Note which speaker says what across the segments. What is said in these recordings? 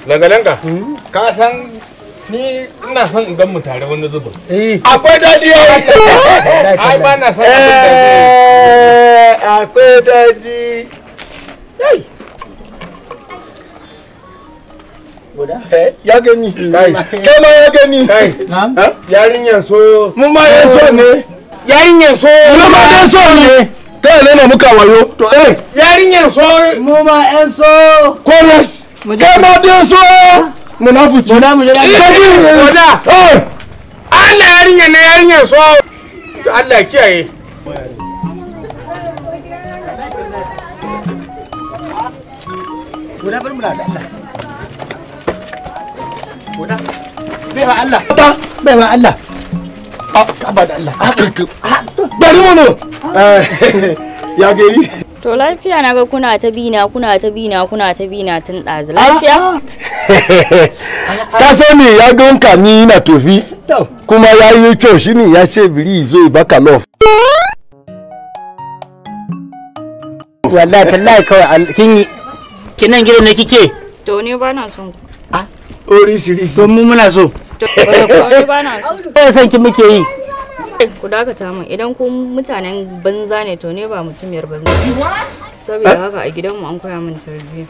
Speaker 1: Langa-langa. Ka san ni ina son in gan mu tare wani zubin.
Speaker 2: Eh.
Speaker 1: Akwai daɗi yayi. Ai ba na son abin da zai-
Speaker 2: Eh, akwai daɗi. Yai. Eh, ya gani.
Speaker 1: Kai.
Speaker 2: Kai ma ya gani.
Speaker 1: Kai. Yarinyar so.
Speaker 2: Mu ma ya so ne.
Speaker 1: Yarinyar so.
Speaker 2: Mu ma dai so ne. Kai ne na muka wayo. To eh.
Speaker 1: Yarinyar so.
Speaker 3: mu ma yan so
Speaker 2: Kolas. Kai ma dai so. Munafici.
Speaker 3: Muna mu jira
Speaker 2: Kaji.
Speaker 1: Wada.
Speaker 2: Eh.
Speaker 1: Allah yarinyar na yarinyar so. Allah ya kiyaye.
Speaker 3: guda bar mu da Allah guda bai wa Allah bai wa Allah
Speaker 2: Ba da Allah. Bari mu no. Ya gari.
Speaker 4: To lafiya na ga kuna ta bina kuna ta bina kuna ta bina tun ɗazu lafiya?
Speaker 2: ka sani ya ganka ni na tofi kuma ya yi kyau shi ne ya ce biri zo baka love
Speaker 3: wallahi tallahi kawai al- kin yi kinan gidan ne kike
Speaker 4: To ni ba na son ku.
Speaker 2: ori siri
Speaker 3: to mu muna so
Speaker 4: To ni ba na so.
Speaker 3: eh san ki muke yi
Speaker 4: Ku dakata min idan ku mutanen banza ne to ne ba mutumiyar banza. Saboda haka a gidanmu an koya min tarbiyya.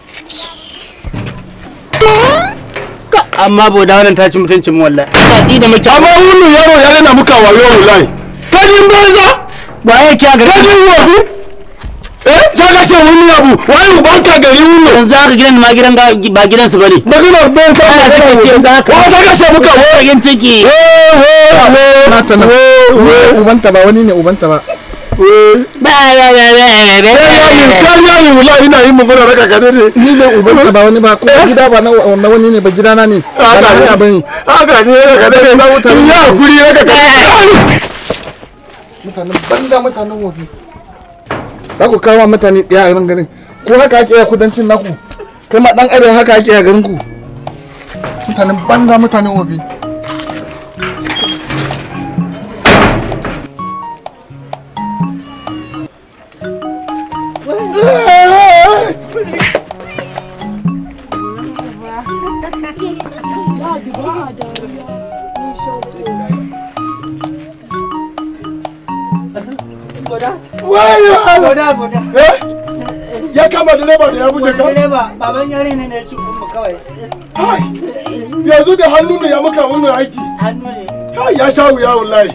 Speaker 3: amma boda wannan ta ci mutuncin mu wallahi ina da muke
Speaker 2: amma wunu yaro ya rena muka wayo wallahi kajin banza
Speaker 3: ba ya kiya ga
Speaker 2: kajin wofi eh sai ka ce wuni abu wai uban ka gari wunu
Speaker 3: yanzu haka gidan ma gidan ga- ba gidan su bane
Speaker 2: maganar ben sa
Speaker 3: Ana
Speaker 2: ka
Speaker 3: saka ce za ka-
Speaker 2: ko sai ka ce muka wo
Speaker 3: yin ciki
Speaker 2: nata na ubanta ba wani ne ubanta ba
Speaker 3: ba ba ba ba
Speaker 2: kariya ne wula ina yin magana raka gane ne
Speaker 5: ni ne ubanta ba wani ba ko gida ba na na wani ne ba gidana ne
Speaker 2: haka ne
Speaker 5: ba bane
Speaker 2: haka ne raka gane ne ya kuri raka gane
Speaker 5: mutanen banda mutanen wofi za ku kawo mutane ɗaya a nan garin ko haka ake a kudancin naku kai ma dan arewa haka ake a garin ku mutanen banda mutanen wofi
Speaker 3: boda boda
Speaker 2: ya kama direba da ya buge ka
Speaker 3: direba baban yare ne ne ci mu kawai
Speaker 2: Ai, yanzu da hannu ne ya maka wani aiki
Speaker 3: hannu ne
Speaker 2: Ai, ya sha wuya wallahi